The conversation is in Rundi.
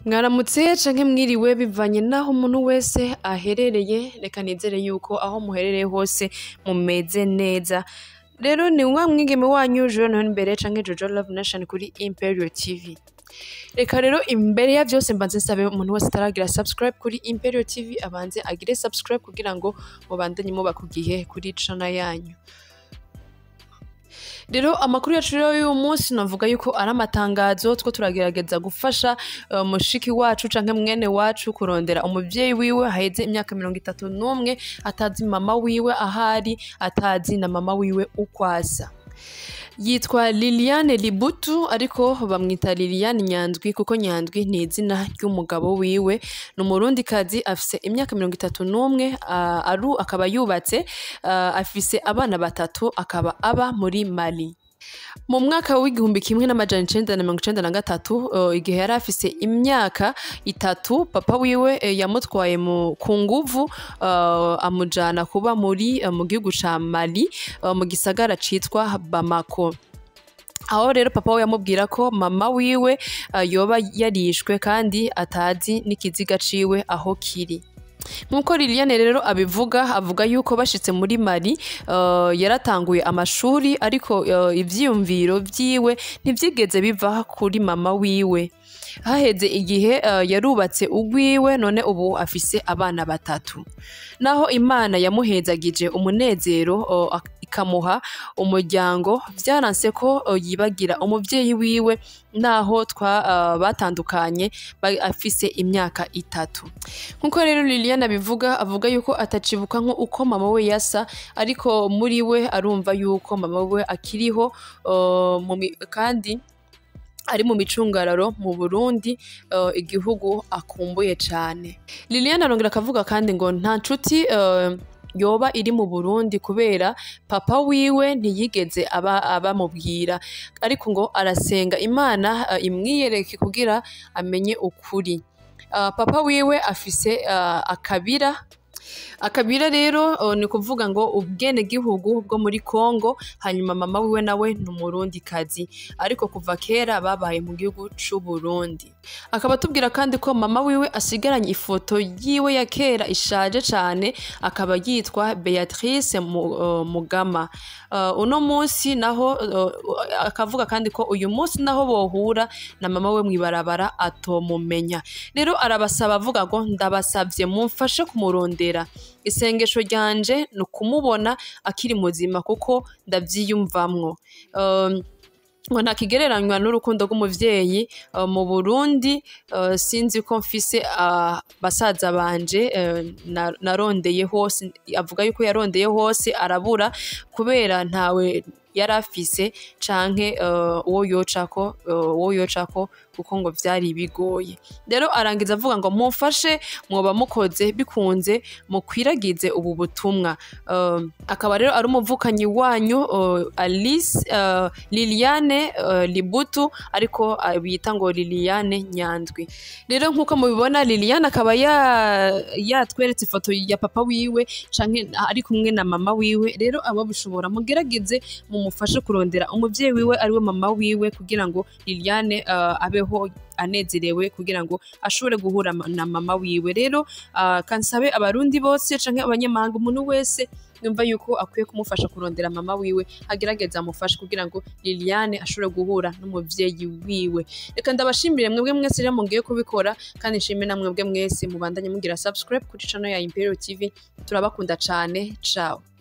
Mwaramutse canke mwiriwe bivanye n'aho umuntu wese aherereye, reka nizere yuko aho muherereye hose mumeze neza. Rero ni wa mwigeme wanyu Joy Niyombare canke Jojo Love Nation kuri Imperial TV. Reka rero imbere ya vyose mbanze nsabe umuntu wese ataragira subscribe kuri Imperial TV abanze agire subscribe kugira ngo mubandanye muba ku gihe kuri channel yanyu. Rero amakuru yacu rero y'uyu munsi navuga yuko ari amatangazo two turagerageza gufasha uh, mushiki wacu canke mwene wacu kurondera umuvyeyi wiwe haheze imyaka mirongo itatu n'umwe atazi mama wiwe ahari atazi na mama wiwe ukwasa yitwa Liliane Libutu ariko bamwita Liliane Nyandwi kuko Nyandwi ni izina ry'umugabo wiwe ni umurundi kazi afise imyaka mirongo itatu n'umwe uh, aru akaba yubatse uh, afise abana batatu akaba aba muri Mali mu mwaka w'igihumbi kimwe n'amajana icenda na mirongo icenda na gatatu uh, igihe yari afise imyaka itatu papa wiwe eh, yamutwaye mu ku nguvu uh, amujana kuba muri uh, mu gihugu ca Mali uh, mu gisagara citwa Bamako aho rero papa we yamubwira ko mama wiwe uh, yoba yarishwe kandi atazi n'ikiziga ciwe aho kiri nk'uko Liliane rero abivuga avuga yuko bashitse muri Mali uh, yaratanguye amashuri ariko uh, ivyiyumviro vyiwe ntivyigeze biva kuri mama wiwe haheze igihe uh, yarubatse ugwiwe none ubu afise abana batatu naho imana yamuhezagije umunezero uh, ikamuha umuryango vyaranse ko uh, yibagira umuvyeyi wiwe naho twa uh, batandukanye ba- afise imyaka itatu nkuko rero Liliane abivuga avuga yuko atacibuka nko uko mama we yasa ariko muri we arumva yuko mama we akiriho uh, mu mi- kandi ari mu micungararo mu Burundi uh, igihugu akumbuye cane Liliane arongera akavuga kandi ngo nta nshuti uh, yoba iri mu Burundi kubera papa wiwe ntiyigeze aba abamubwira ariko ngo arasenga Imana uh, imwiyereke kugira amenye ukuri uh, papa wiwe afise uh, akabira akabira rero uh, ni kuvuga ngo ubwene gihugu bwo muri Kongo hanyuma mama wiwe nawe ni umurundi kazi ariko kuva kera babaye mu gihugu c'u Burundi akaba atubwira kandi ko mama wiwe asigaranye ifoto yiwe ya kera ishaje cane akaba yitwa Beatrice Mu- uh, Mugama uh, uno munsi naho uh, akavuga kandi ko uyu munsi naho bohura na mama we mwibarabara atomumenya rero arabasaba avuga ngo ndabasavye mumfashe kumurondera isengesho ryanje ni ukumubona akiri muzima kuko ndavyiyumvamwo um, ngo ntakigereranywa n'urukundo rw'umuvyeyi uh, mu Burundi uh, sinzi ko mfise uh, basaza banje uh, na- narondeye hose avuga yuko yarondeye hose arabura kubera ntawe yari afise canke uh, uwo yocako uh, uwo yocako kuko ngo vyari bigoye rero arangiza avuga ngo mumfashe mwoba mukoze bikunze mukwiragize ubu butumwa um, akaba rero ari umuvukanyi wanyu uh, Alice uh, Liliane uh, Libutu ariko uh, bita ngo Liliane Nyandwi rero nkuko mubibona Liliane akaba ya- yatweretse ifoto ya papa wiwe canke ari kumwe na mama wiwe rero abo bishobora mugerageze mumufashe kurondera umuvyeyi wiwe ariwe mama wiwe kugira ngo Liliane uh, abeho anezerewe kugira ngo ashobore guhura ma- na mama wiwe rero uh, kansabe abarundi bose canke abanyamahanga umuntu wese yumva yuko akwiye kumufasha kurondera mama wiwe agerageza amufashe kugira ngo Liliane ashobore guhura n'umuvyeyi wiwe reka ndabashimire mwebwe mwese rero mugiye kubikora kandi nshime na mwebwe mwese mubandanye mugira subscribe kuri channel ya Imperial TV turabakunda cane ciao